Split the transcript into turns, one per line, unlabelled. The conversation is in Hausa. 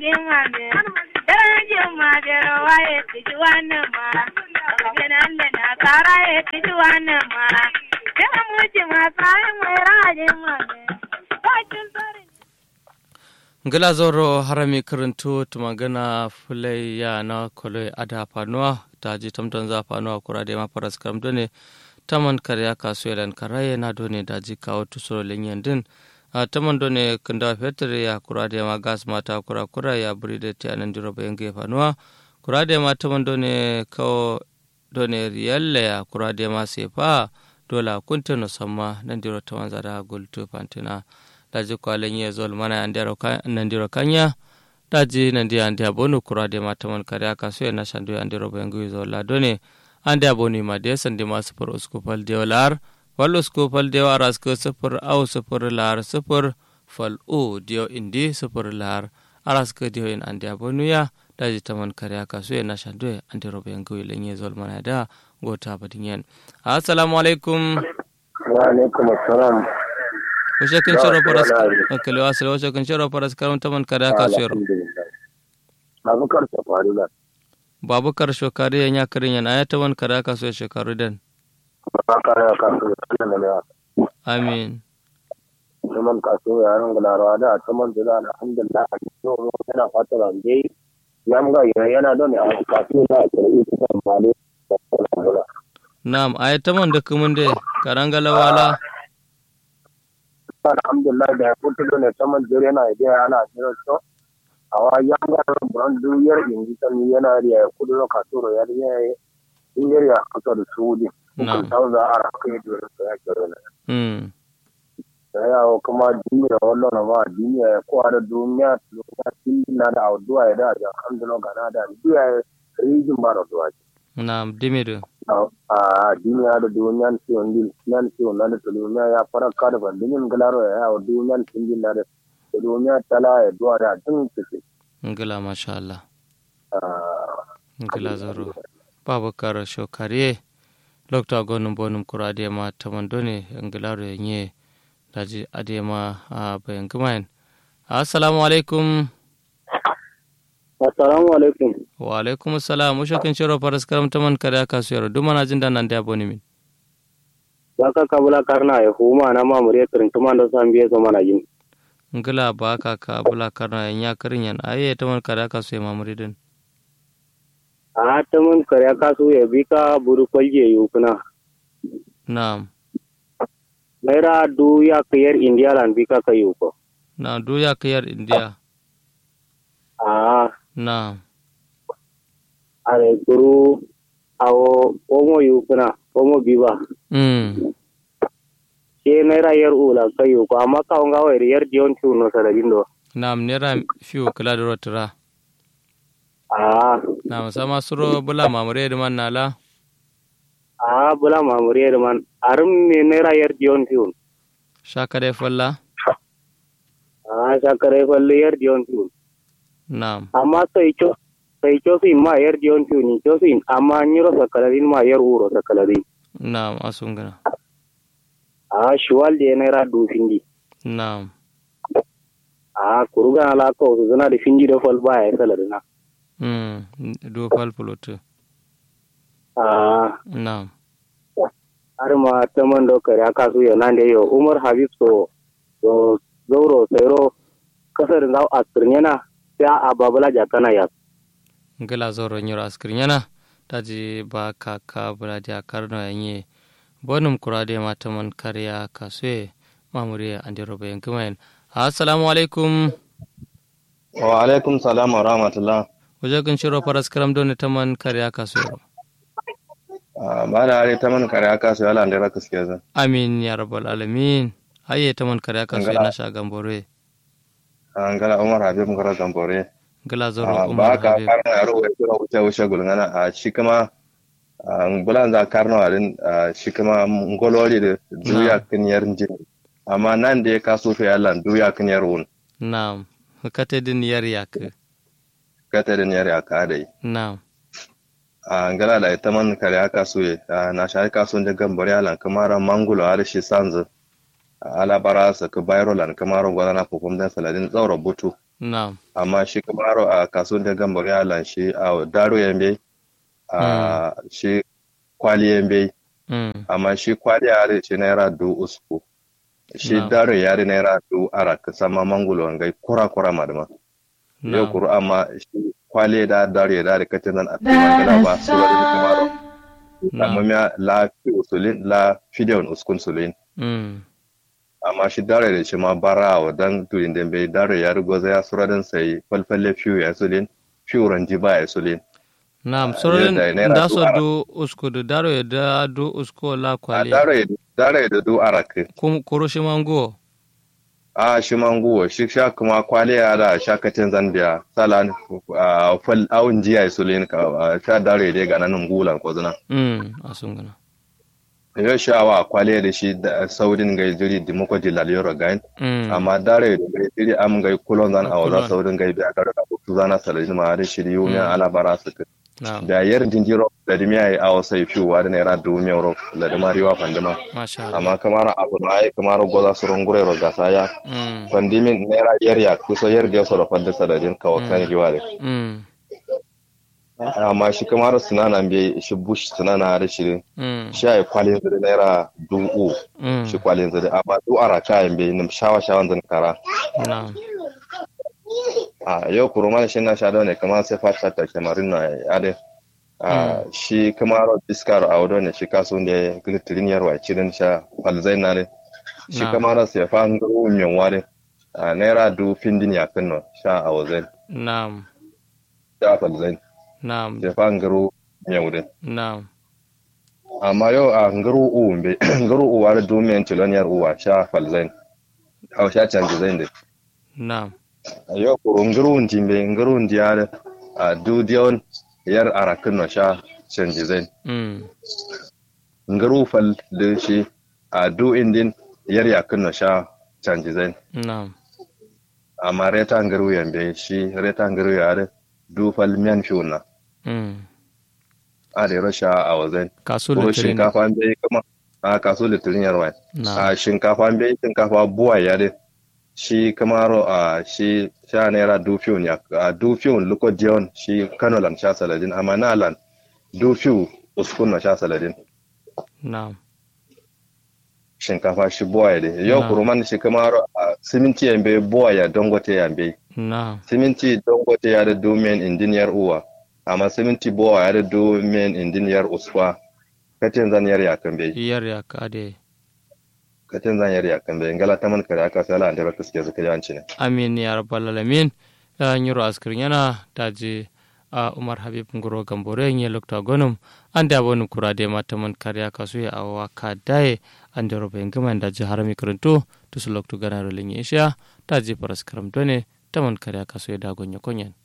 rajin mame darajin ma bero waye tiji wannan ma ganan da na kara ya tiji wannan ma da muji ma sai mai rajin mame bakin sarin
ngila zoro harami karanto tumagana fulai ya na kolo ada fanuwa ta ji tamtan za fanuwa kura da ma faras karam done taman karya kasu yalan karaye na done da ji kawo tusoro linyan din a taman done kunda fetur ya kura da ma gas mata kura kura ya buri da ta nan diro bayan ge fanuwa kura da ma taman done kawo done riyalle ya kura da ma sefa dola kunta no samma nan diro taman zada gultu fantina daji kwalen ya zol mana nandiro kanya daji nandi andi abonu kura de mataman kare aka so na shandu andi robo yangu zol la done andi abonu ma de sandi ma sufur uskupal de lar wal uskupal de war asko sufur au sufur lar sufur fal u dio indi sufur lar arasko dio in andi abonu ya daji taman kare aka so na shandu andi robo yangu lenye zol mana da gota badingen assalamu alaikum
wa alaikum assalam
wace kan shiro faras kale wasile wace kan shiro faras karam taman kada ka shiro
babu karshe faru da
babu karshe kare ya nya karin yana ya taman kada ka so shekaru dan
ba kare ka so da ne
amin
taman ka so ya ran gularawa da taman da alhamdulillah so yana fata ran dai yamga yana da ne a kasu na karbi ta male
na'am ay taman da kuma da karangala wala
alhamdulillah da ya fito ne saman jere yana da ana jira so awa yanga brand duyar ingi tan yana da ya kudu no katoro ya ya ingeri ya kato da sudi
na
ko za a kai da so ya kero ne
mm
ya o kuma duniya wallo na ma duniya ko ada duniya duniya tin na da awduwa ya da alhamdulillah gana da duniya rijin ba da duwa
na'am dimido
a duniya da duniyan siyon din nan siyon na da duniya ya fara ka da bandinin galaro ya yawo duniyan singin na da duniya tala ya duwa da tun kike
ngila masha Allah ngila zaro babakar shokare lokta gonum bonum kurade ma taman done ngilaro yenye daji adema a bayan gumayen assalamu alaikum
assalamu alaikum
wa alaikum assalam usho kin shiro faras karam taman kada ka suyaro dumana jinda nan da boni min
baka kabula karna ya huma na ma mure kirin tuma da san biye zo mana yin
ngila ba ka ka bula karna nya karin yan aye taman kada ka suye mamuri din
a ta mun kare ka su ya bi ka buru kwalje yukuna
na'am
naira du ya kayar india lan bi ka kayu ko
na duya kayar india
a
na'am
are guru awo omo yukuna omo biba
mm
ke naira yar ula kayu ko amma ka nga wa yar dion tu no sala dindo
na'am nera fiu kala da rotira
a
na'am sama suro bula mamure da man nala
a bula mamuri da man arum ne naira yar dion tu
shaka dai falla
a sakare falle yar dion tu
na'am
amma sai cho sai cho fi ma yar dion tu ni cho fi amma nyiro sakalarin ma yar uro sakalarin
na'am asungana
a shuwal de naira du findi
na'am
a kuruga ala ko su zana da findi da fal baya salarina
mm do fal pulutu
a
na'am
har ma ta man da kare aka su yana da yau umar habib so so zauro sairo kasar da a tsirnyana sai a babula jakana ya
ngila zoro nyoro askrin yana taji ba kaka bula ja karno yanye bonum kurade mata man karya kaswe mamure andi robe yankumayen assalamu alaikum
wa alaikum salam wa rahmatullah
wajen shiro faras karam don ta man karya kaswe
ba da are ta man kare aka su yala da raka suke zan
amin ya rabbal alamin aye ta man karya kaswe na shagan bore
an gala umar habib ngara gambore
ngila zoro
ba
umar
ka
habib
karna yaro wa kira wuce wuce gulngana a shi kuma an bulan za karna wa din shi kuma ngolori da duya kinyar jin amma nan da ya kaso fe yalla duya kinyar wun
na'am kate din yar yak
kata da yar ya ka dai
na'am
a ngala da ita man kare aka so ye na shi ka so da gambore alan kamara mangulo har shi sanzu ala bara sa ka bayro lan kamara gwada na fofom dan saladin tsaura butu
na'am
amma shi kamaro a kasuwan da gambar ya lan shi a daro yambe a shi kwali yambe
mm
amma shi kwali yare ce naira du usku shi
Na'am.
daro yare naira du ara ka sama mangulo ngai kura kura madama yau
na'am
kuru amma shi kwali da daro ya dare ka tanan a cikin gala ba su wani kamaro amma
na'am
miya la fi usulin la fideon uskun sulin
mm
amma shi dare da shi ma bara wa dan turin da bai dare ya rigo zai sura dan sai falfalle fiyo ya sulin fiyo ranji ba ya sulin
na'am
Ah,
soren
yadda naira
da so
dubu
do usko do daro ya da do usko la
a
kwali
dare dare da du arake
kum koro shi mango
a shi manguwa shi sha kuma kwale ya da shakatin zambiya salan a fal awun jiya ya sulin ka a sha dare dai ga nan gulan ko zuna
mm asungana
yau sha wa kwale da shi da saudin gai jiri dimoko di laliyoro gain
mm
amma dare da gai jiri am gai kulon zan a
Kulon.
waza saudin gai biya kar da ku zana salajin ma da shiri yumi
Mm.
ala bara su ka
na'am
da yar dinjiro da dimiya yi awo sai fiwa da naira dubu mai euro da da mariwa fandima
masha Allah
amma kamar abu na ai kamar goza su rungure ro gasa ya
mm
fandimin naira yar ya kusa yar da yasa da fadda sadadin kawo kan giwa da
mm
amma shi kamar sunana bai shi bush sunana da shi
mm
shi ai kwalin da naira dubu
mm
shi kwalin da amma du ara kayan bai nim shawa shawan zan kara
na'am
a yau kuruma shi na sha ne kamar sai fata ta kamarin na ade a shi kamar diskar a wadon ne shi kaso ne glitterin yarwa cirin sha falzai na ne shi
Na'am.
kamar sai fa ngaro min ware a naira du findin ya kanno sha a wazai
na'am
sha falzai
na'am
sai fa ngaro min wurin
na'am
amma yau a ngaro uwun bai ngaro uwa da du min tiloniyar uwa sha falzai a sha canji zai da
na'am
yo ko ngurun jimbe ngurun diar a du dion yar arakin no sha canji zain
mm
nguru fal de shi a du indin yar yakin no sha canji zain
na'am
amma reta nguru yambe shi reta nguru yare du fal miyan fiuna
mm
a da rasha a wazain
kaso
ko
da tirin
shinkafa bai kuma a kaso litirin yarwa
na'am
a shinkafa bai shinkafa buwa yare shi kamaro a shi sha naira dufiyon ya a dufiyon luko dion shi kano lan sha saladin amma na lan dufiyu uskun na sha saladin
na'am
shinkafa shi buwa ya de yau
Na.
kuruman shi kamaro a siminti yambe buwa ya dongote yambe
na'am
siminti dongote ya da domin indiniyar uwa amma siminti buwa ya da domin indiniyar uswa katin zan yar ya kan bai
iyar ya kade
katin zan yar ya kan bai ngala taman kare aka sala an da baka suke zuka yanci ne
amin ya rabbal alamin ya nyiro askirin yana daji a umar habib ngoro gambore nye lokta gonum ande abonu kurade mata man karya kasu ya awa kadaye ande robe ngama daji harami kuruntu tusu loktu ganaro linye isya daji paras karam done taman karya kasu ya dagonya konyen